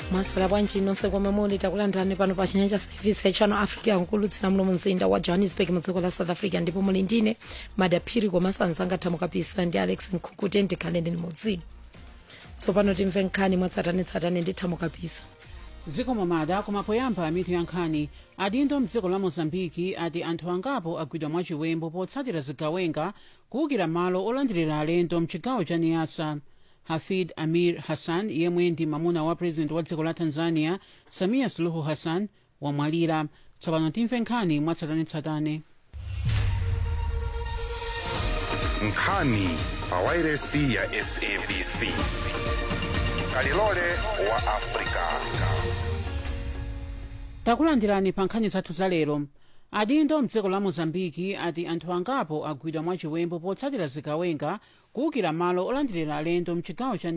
maswera bwanji nonse komwe muli takulandirani pano pa chinyanja service ya channel africa nkulutsira muno mumzinda wa johannesburg mu dziko la south africa ndipo muli ndine madaphiri komanso anzanga thamu kapisa ndi alex nkhukuti ndikhale ndini mudzino tsopano timve nkhani mwatsatanetsatane ndi thamu kapisa zikomo mada koma poyamba mitu ya nkhani adindo mdziko la mozambiki ati anthu angapo agwidwa mwachiwembo potsatira zigawenga kuwukira malo olandirira alendo mchigawo cha niasa hafid amir hassan yemwe ndi mamuna wa president wa dziko la tanzania samia suluhu hassan wamwalira tsopano timve nkhani mwatsatanetsatane nkhani pawairesi ya sabc kalilole wa afrika takulandirani pa nkhani zathu za lero adindo mdziko la mozambiki ati anthu angapo agwidwa mwachiwembo potsatira zigawenga kuwukira malo olandirira alendo mchigawo cha